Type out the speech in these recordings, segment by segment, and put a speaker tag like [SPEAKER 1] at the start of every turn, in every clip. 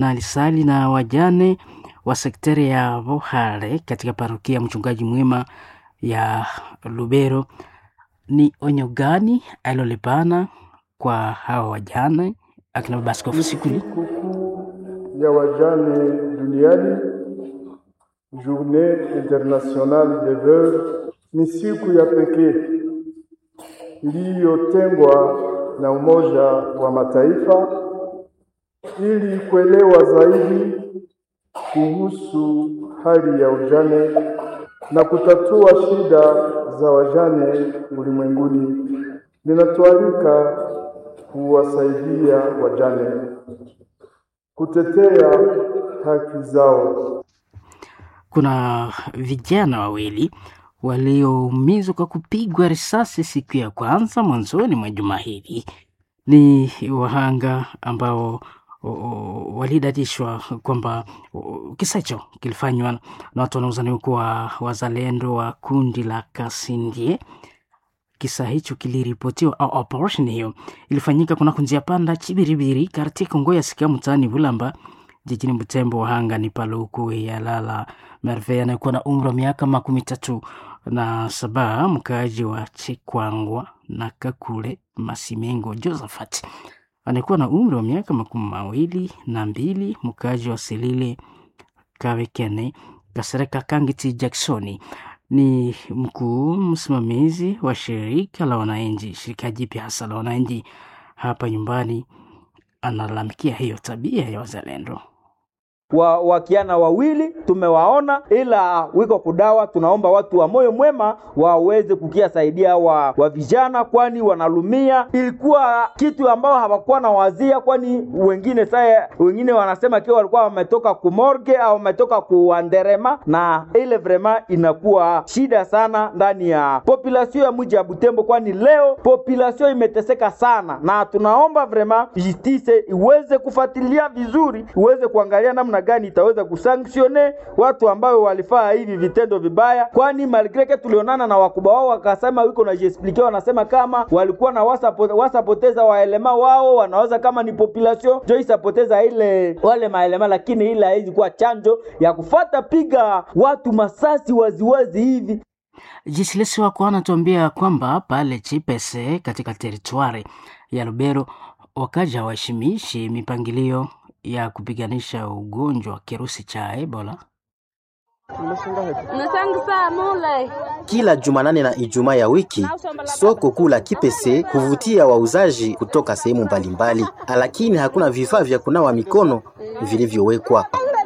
[SPEAKER 1] na alisali na wajane wa sekteri ya Vohare katika parokia ya Mchungaji Mwema ya Lubero. Ni onyo gani alilolipana kwa hawa wajane akina baba askofu Sikuli?
[SPEAKER 2] Sikukuu ya wajane duniani, Journée Internationale des Veuves, ni siku ya pekee iliyotengwa na Umoja wa Mataifa ili kuelewa zaidi kuhusu hali ya ujane na kutatua shida za wajane ulimwenguni. Linatualika kuwasaidia wajane kutetea haki zao.
[SPEAKER 1] Kuna vijana wawili walioumizwa kwa kupigwa risasi siku ya kwanza mwanzoni mwa juma hili. Ni wahanga ambao walidadishwa kwamba kisa hicho kilifanywa na watu wanaozaniwa kuwa wazalendo wa kundi la Kasindie. Kisa hicho kiliripotiwa au operation hiyo ilifanyika kunako njia panda Chibiribiri katika Ngoya Sika mtaani Bulamba jijini Butembo. Wahanga ni Paluku ya Lala Merve anayekuwa na umri wa miaka makumi tatu na saba, mkaaji wa Chikwangwa na Kakule Masimengo. Josephat anayekuwa na umri wa miaka makumi mawili na mbili, mkaaji wa Silile Kawekene Kasereka Kangiti Jacksoni ni mkuu msimamizi wa shirika la wananchi, shirika jipya hasa la wananchi hapa nyumbani. Analalamikia hiyo tabia ya wazalendo
[SPEAKER 3] wa wakiana wawili tumewaona, ila wiko kudawa. Tunaomba watu wa moyo mwema waweze kukiasaidia wa, wa vijana, kwani wanalumia. Ilikuwa kitu ambao hawakuwa na wazia, kwani wengine saya wengine wanasema kiwa walikuwa wametoka kumorge au wametoka kuanderema, na ile vrema inakuwa shida sana ndani ya population ya mji ya Butembo, kwani leo population imeteseka sana, na tunaomba vrema justice iweze kufuatilia vizuri, iweze kuangalia namna gani itaweza kusanktione watu ambao walifaa hivi vitendo vibaya, kwani malgreke tulionana na wakubwa wao wakasema wiko na jiexplike, wanasema kama walikuwa na wasapoteza wasa waelema wao wanaweza kama ni population jo isapoteza ile wale maelema, lakini ile haizi kuwa chanjo ya kufata piga watu masasi waziwazi hivi.
[SPEAKER 1] Jisilesi wako anatuambia kwamba pale Chipese katika teritwari ya Lubero wakaja hawaheshimishi mipangilio ya kupiganisha ugonjwa wa kirusi cha Ebola.
[SPEAKER 4] Kila Jumanane na Ijumaa ya wiki soko kuu la Kipese huvutia wauzaji kutoka sehemu mbalimbali, lakini hakuna vifaa vya kunawa mikono vilivyowekwa.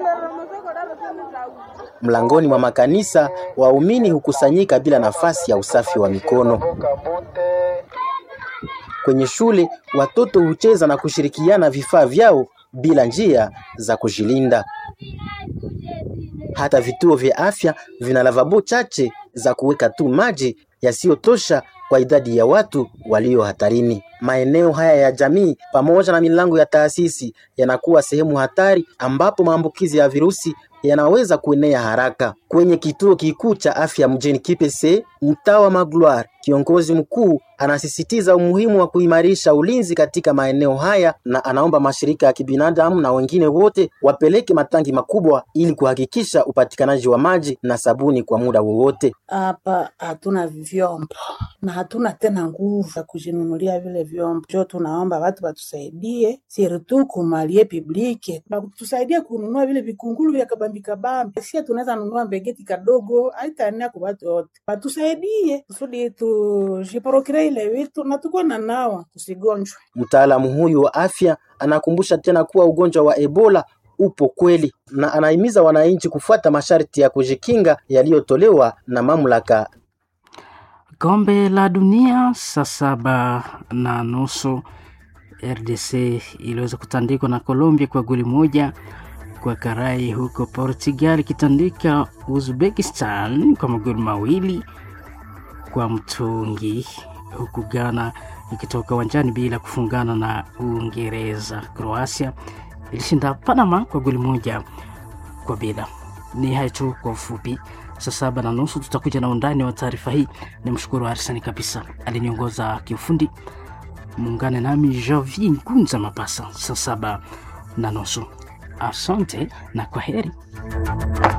[SPEAKER 4] Mlangoni mwa makanisa waumini hukusanyika bila nafasi ya usafi wa mikono. Kwenye shule watoto hucheza na kushirikiana vifaa vyao bila njia za kujilinda. Hata vituo vya afya vina lavabo chache za kuweka tu maji yasiyotosha kwa idadi ya watu walio hatarini. Maeneo haya ya jamii pamoja na milango ya taasisi yanakuwa sehemu hatari ambapo maambukizi ya virusi yanaweza kuenea haraka. Kwenye kituo kikuu cha afya mjini Kipese, mtaa wa Magloire, kiongozi mkuu anasisitiza umuhimu wa kuimarisha ulinzi katika maeneo haya na anaomba mashirika ya kibinadamu na wengine wote wapeleke matangi makubwa ili kuhakikisha upatikanaji wa maji na sabuni kwa muda wowote.
[SPEAKER 5] Hapa hatuna vyombo na hatuna tena nguvu za kujinunulia vile vyombo, jo tunaomba watu watusaidie sirtu kumalie publike batusaidie kununua vile vikungulu vya kabambi kabambi. Sia tunaweza nunua mbegeti kadogo, haitaenea kwa watu wote, batusaidie kusudi tujiporokire ile vitu na tukuwa na nawa tusigonjwe.
[SPEAKER 4] Mtaalamu huyu wa afya anakumbusha tena kuwa ugonjwa wa Ebola upo kweli na anahimiza wananchi kufuata masharti ya kujikinga yaliyotolewa na mamlaka.
[SPEAKER 1] Kombe la dunia saa saba na nusu RDC iliweza kutandikwa na Colombia kwa goli moja kwa karai, huko Portugal ikitandika Uzbekistan kwa magoli mawili kwa mtungi, huku Ghana ikitoka uwanjani bila kufungana na Uingereza. Croatia ilishinda Panama kwa goli moja kwa bila. Ni hayo tu kwa ufupi. Saa saba na nusu tutakuja na undani wa taarifa hii. Ni mshukuru Arsani kabisa aliniongoza kiufundi. Muungane nami Javi Nkunza Mapasa saa saba na nusu. Asante na kwa heri.